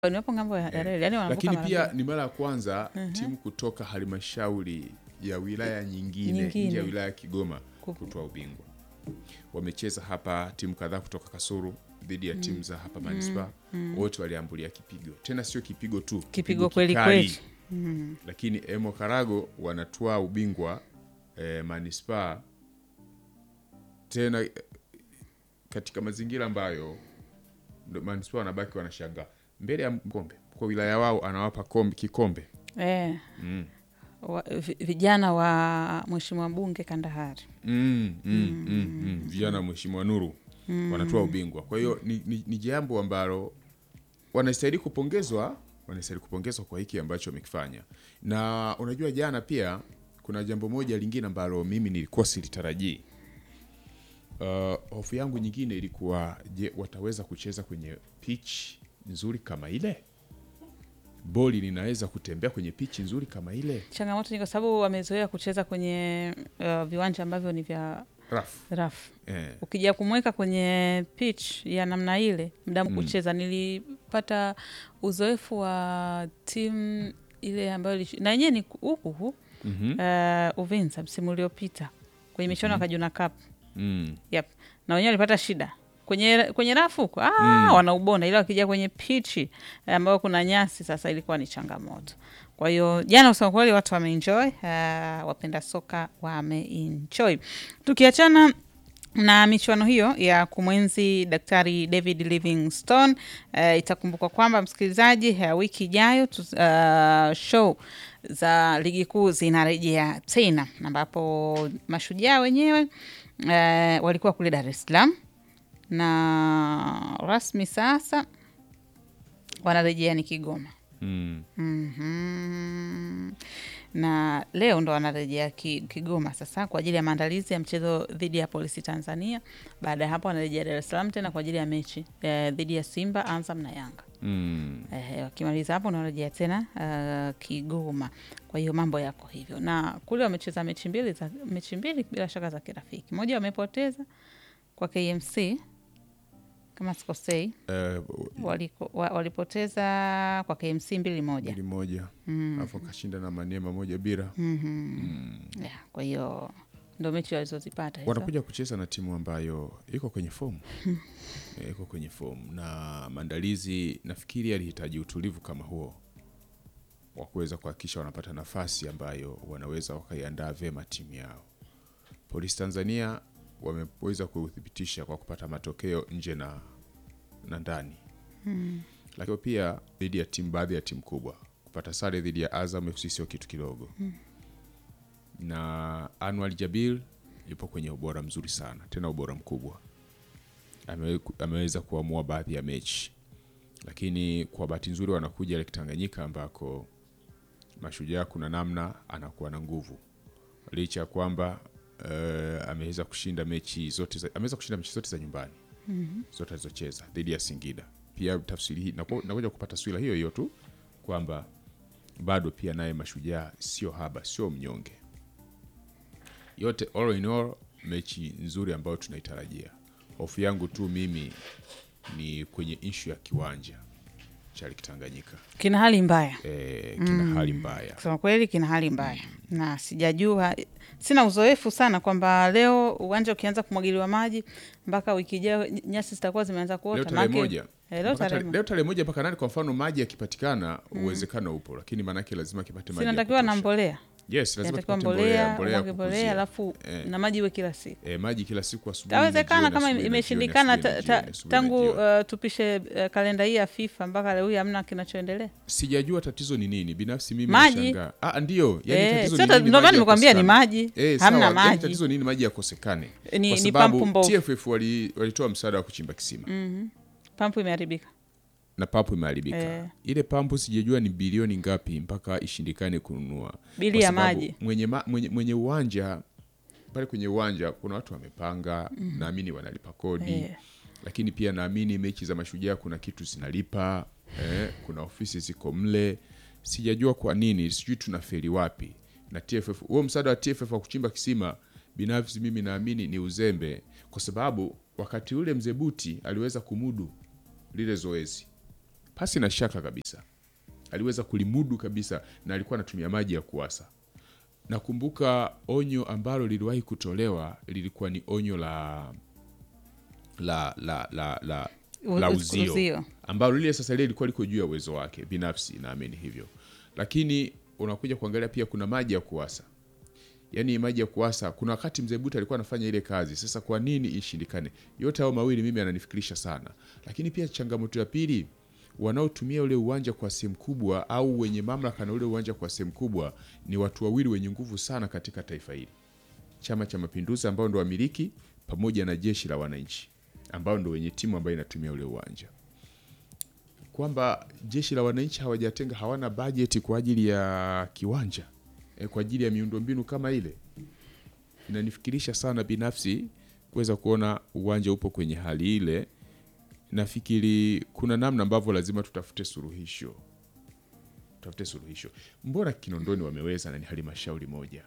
ni wapo ngambo ya ya reli yani wanavuka lakini mara pia mbili. ni mara ya kwanza timu kutoka halmashauri ya wilaya nyingine, Nyingine. nje ya wilaya ya Kigoma Ku- kutoa ubingwa. Wamecheza hapa timu kadhaa kutoka Kasulu dhidi ya timu za hapa manispaa, wote waliambulia kipigo, tena sio kipigo tu, kipigo kweli kikali. kweli Lakini Emo Karago wanatoa ubingwa eh, manispaa tena eh, katika mazingira ambayo ndo manispaa wanabaki wanashangaa mbele ya mkombe kwa wilaya wao anawapa kombe, kikombe eh. Wa, vi- vijana wa mheshimiwa mbunge Kandahari mm, mm, mm, mm. vijana wa mheshimiwa Nuru wanatoa ubingwa. Kwa hiyo ni, ni, ni jambo ambalo wanastahili kupongezwa, wanastahili kupongezwa kwa hiki ambacho wamekifanya. Na unajua jana pia kuna jambo moja lingine ambalo mimi nilikuwa silitarajii. Uh, hofu yangu nyingine ilikuwa je, wataweza kucheza kwenye pitch nzuri kama ile? Boli linaweza kutembea kwenye pitch nzuri kama ile? changamoto ni kwa sababu wamezoea kucheza kwenye uh, viwanja ambavyo ni vya Rafu. rafu Eh. ukija kumweka kwenye pitch ya namna ile mdamu kucheza nilipata uzoefu wa timu ile ambayo ilish- na yenyewe ni huku huku Mhm. uh, Uvinza msimu uliopita kwenye michuano ya Kajuna Cup Mm. yep. na wenyewe walipata shida kwenye kwenye rafu huko ah, wanaubona, ila wakija kwenye pichi eh, ambayo kuna nyasi sasa, ilikuwa ni changamoto. Kwa hiyo jana, kusema kweli, watu wameenjoy, uh, wapenda soka wameenjoy. Tukiachana na michuano hiyo ya kumwenzi Daktari David Livingstone uh, itakumbukwa kwamba msikilizaji, uh, wiki ijayo tu- uh, show za ligi kuu zinarejea tena, ambapo mashujaa wenyewe uh, walikuwa kule Dar es Salaam na rasmi sasa wanarejea ni Kigoma. Mm. Mhm. na leo ndo wanarejea ki, Kigoma sasa kwa ajili ya maandalizi ya mchezo dhidi ya Polisi Tanzania. Baada ya hapo wanarejea Dar es Salaam tena kwa ajili ya mechi eh, dhidi ya Simba, Azam na Yanga. Mm. Eh, wakimaliza hapo wanarejea tena uh, Kigoma. Kwa hiyo mambo yako hivyo, na kule wamecheza mechi mbili za mechi mbili bila shaka za kirafiki. Moja wamepoteza kwa KMC kama sikosei, Eh, waliko, wa, walipoteza kwa KMC mbili moja. mbili moja alafu akashinda na Maniema moja bila. Yeah, kwa hiyo ndo mechi walizozipata hizo. Wanakuja kucheza na timu ambayo iko kwenye fomu Eh, iko kwenye fomu na maandalizi, nafikiri yalihitaji utulivu kama huo wa kuweza kuhakikisha wanapata nafasi ambayo wanaweza wakaiandaa vyema timu yao. Polisi Tanzania wameweza kuthibitisha kwa kupata matokeo nje na, na ndani lakini pia dhidi ya timu baadhi ya timu kubwa kupata sare dhidi ya Azam FC sio kitu kidogo na Anwar Jabil yupo kwenye ubora mzuri sana, tena ubora mkubwa. Ame, ameweza kuamua baadhi ya mechi, lakini kwa bahati nzuri wanakuja Lake Tanganyika ambako Mashujaa kuna namna anakuwa na nguvu licha ya kwamba uh, ameweza kushinda mechi zote za, ameweza kushinda mechi zote za nyumbani zote alizocheza dhidi ya Singida. Pia tafsiri hii naku- nakuja kupata taswira hiyo hiyo tu kwamba bado pia naye Mashujaa sio haba, sio mnyonge yote all in all, mechi nzuri ambayo tunaitarajia. Hofu yangu tu mimi ni kwenye ishu ya kiwanja cha Lake Tanganyika kina hali mbaya e, kina hali mbaya kusema kweli, kina hali mbaya na sijajua, sina uzoefu sana kwamba leo uwanja ukianza kumwagiliwa maji mpaka wiki ijayo ny- nyasi zitakuwa zimeanza leo kuota. tarehe Maanake- moja Eh, leo Mpaka tarehe tare- moja. leo tarehe moja mpaka nane. Kwa mfano maji yakipatikana, uwezekano upo, lakini maanake lazima kipate maji ya sinatakiwa na kutosha. mbolea, Yes, lazima inatakiwa kipate mbolea, mbolea, umwage ya mbolea, kukuzia. alafu Eh. na maji iwe kila siku. E, maji kila siku asubuhi na Tawezekana jioni, kama asubuhi na imeshindikana jioni, ta- asubuhi ta- na jioni, asubuhi na tangu jioni. uh, tupishe uh, kalenda hii ya FIFA mpaka leo hii hamna kinachoendelea. Sijajua tatizo ni nini binafsi, mimi Maji. nashangaa. Ah, ndio yani Eh, tatizo sio ni ta- nini ndio maana maji nimekwambia ni yakosekane? maji, Eh, hamna sawa, yani maji. tatizo nini maji yakosekane? Ni- ni Kwa sababu pampu mbovu. TFF wali- walitoa msaada wa kuchimba kisima Pampu imeharibika. na pampu imeharibika. Eh. Ile pampu sijajua ni bilioni ngapi mpaka ishindikane kununua. Bili Kwa ya sababu maji. Mwenye, ma, mwenye, mwenye uwanja pale kwenye uwanja kuna watu wamepanga, naamini wanalipa kodi Eh. lakini pia naamini mechi za mashujaa kuna kitu zinalipa eh, kuna ofisi ziko mle. Sijajua kwa nini, sijui tunafeli wapi na TFF. Huo msaada wa TFF wa kuchimba kisima, binafsi mimi naamini ni uzembe, kwa sababu wakati ule mzee Buti aliweza kumudu lile zoezi pasi na shaka kabisa aliweza kulimudu kabisa na alikuwa anatumia maji ya kuwasa nakumbuka onyo ambalo liliwahi kutolewa lilikuwa ni onyo la la la la la, U- la u- uzio, uzio. ambalo lile sasa lile lilikuwa liko juu ya uwezo wake binafsi naamini hivyo lakini unakuja kuangalia pia kuna maji ya kuwasa yaani maji ya kuwasa kuna wakati mzee buta alikuwa anafanya ile kazi sasa kwa nini ishindikane yote hao mawili mimi ananifikirisha sana lakini pia changamoto ya pili wanaotumia ule uwanja kwa sehemu kubwa au wenye mamlaka na ule uwanja kwa sehemu kubwa ni watu wawili wenye nguvu sana katika taifa hili chama cha mapinduzi ambao ndo wamiliki pamoja na jeshi la wananchi ambao ndo wenye timu ambayo inatumia ule uwanja kwamba jeshi la wananchi hawajatenga hawana bajeti kwa ajili ya kiwanja e, kwa ajili ya miundombinu kama ile inanifikirisha sana binafsi kuweza kuona uwanja upo kwenye hali ile nafikiri kuna namna ambavyo lazima tutafute suluhisho tutafute suluhisho mbona kinondoni wameweza na ni halmashauri moja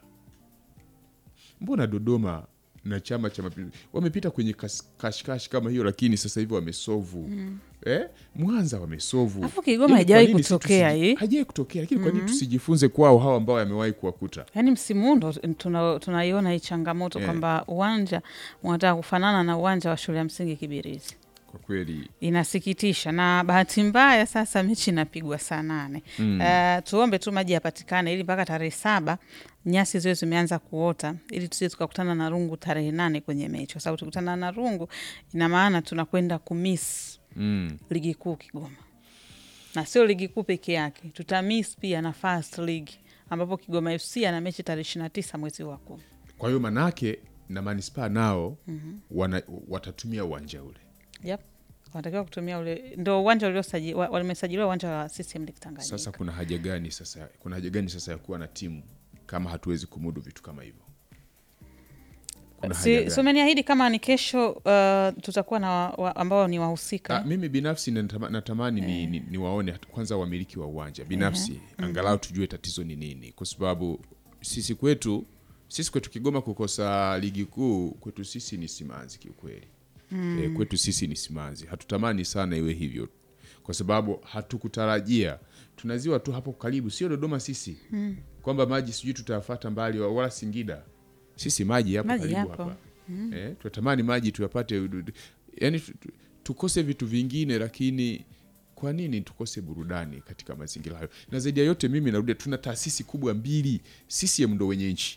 mbona dodoma na chama cha mapinduzi wamepita kwenye kas- kashikashi kama hiyo lakini sasa hivi wamesovu eh? mwanza wamesovu Alafu Kigoma Yaani haijawahi kwa nini si kutokea tusiji- hii? haijawahi kutokea lakini kwa nini tusijifunze kwao hao ambao wamewahi kuwakuta yaani msimu huu ndo tuna- tunaiona hii changamoto Eh. kwamba uwanja unataka kufanana na uwanja wa shule ya msingi Kibirizi. kwa kweli Inasikitisha na bahati mbaya, sasa mechi inapigwa saa nane. Mm. Uh, tuombe tu maji yapatikane ili mpaka tarehe saba nyasi ziwe zimeanza kuota ili tusije tukakutana na rungu tarehe nane kwenye mechi, kwa sababu tukutana na rungu ina maana tunakwenda kumiss mm. ligi kuu Kigoma, na sio ligi kuu peke yake, tutamiss pia na first league ambapo Kigoma FC ana mechi tarehe ishirini na tisa mwezi wa kumi. kwa hiyo manake na manispaa nao wana, watatumia uwanja ule Yep. Wanatakiwa kutumia ule ndo uwanja uliosaji- wa- wamesajiliwa uwanja wa CCM Lake Tanganyika. sasa kuna haja gani sasa kuna haja gani sasa ya kuwa na timu kama hatuwezi kumudu vitu kama hivyo kuna haja Si, gani? si umeniahidi kama ni kesho uh, tutakuwa na wa, wa, ambao ni wahusika Ah, mimi binafsi natama- natamani ni, ni, ni waone hata kwanza wamiliki wa uwanja binafsi angalau tujue tatizo ni nini kwa sababu sisi kwetu sisi kwetu Kigoma kukosa ligi kuu kwetu sisi ni simanzi kiukweli e, kwetu sisi ni simanzi hatutamani sana iwe hivyo kwa sababu hatukutarajia tunaziwa tu hapo karibu sio Dodoma sisi kwamba maji sijui tutayafata mbali wa- wala Singida sisi maji yapo Maji karibu yapo. hapa eh, tunatamani maji tuyapate yani tukose vitu vingine lakini kwa nini tukose burudani katika mazingira hayo na zaidi ya yote mimi narudia tuna taasisi kubwa mbili CCM ndo wenye nchi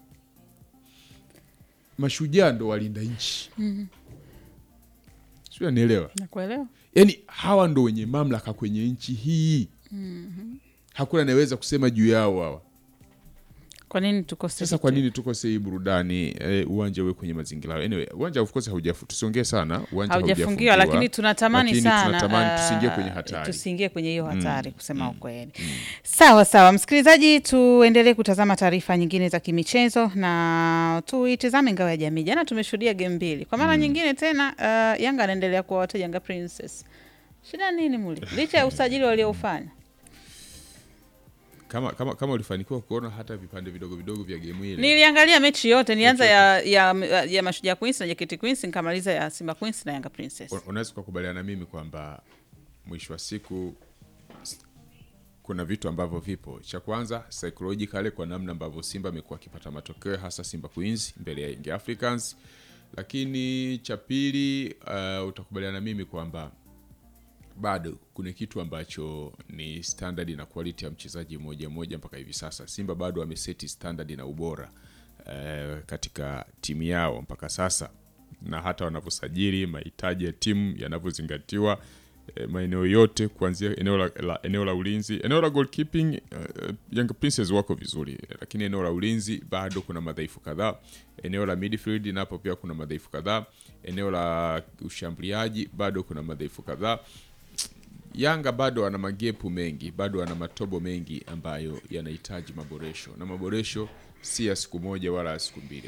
mashujaa ndo walinda nchi sio anielewa nakuelewa yaani hawa ndo wenye mamlaka kwenye nchi hii hakuna anayeweza kusema juu yao hawa kwa nini tukose sasa vitu? kwa nini tukose hii burudani eh, uwanja uwe kwenye mazingira hayo anyway, uwanja of course haujafu tusiongee sana uwanja haujafungiwa lakini tunatamani lakini sana tunatamani uh, tusiingie kwenye hatari. tusiingie kwenye hiyo hatari kusema ukweli sawa sawa msikilizaji tuendelee kutazama taarifa nyingine za kimichezo na tuitizame ngao ya jamii jana tumeshuhudia game mbili kwa mara nyingine tena uh, yanga anaendelea kuwawata yanga princess shida nini muli licha ya usajili walioufanya kama, kama, kama ulifanikiwa kuona hata vipande vidogo vidogo vya gemu ile niliangalia mechi yote nilianza ya, ya, ya mashujaa queens na jaketi queens nikamaliza ya simba queens na yanga princess un- unaweza ukakubaliana na mimi kwamba mwisho wa siku s- kuna vitu ambavyo vipo cha kwanza psychologically kwa namna ambavyo simba amekuwa akipata matokeo hasa simba queens mbele ya Young africans lakini cha pili uh, utakubaliana na mimi kwamba bado kuna kitu ambacho ni standard na quality ya mchezaji mmoja mmoja mpaka hivi sasa simba bado ameseti standard na ubora eh, katika timu yao mpaka sasa na hata wanavyosajili mahitaji ya timu yanavyozingatiwa eh, maeneo yote kuanzia eneo la, la, eneo la ulinzi eneo la goalkeeping eh, Young Princess wako vizuri eh, lakini eneo la ulinzi bado kuna madhaifu kadhaa eneo la midfield napo pia kuna madhaifu kadhaa eneo la ushambuliaji bado kuna madhaifu kadhaa Yanga bado ana magepu mengi, bado ana matobo mengi ambayo yanahitaji maboresho, na maboresho si ya siku moja wala ya siku mbili.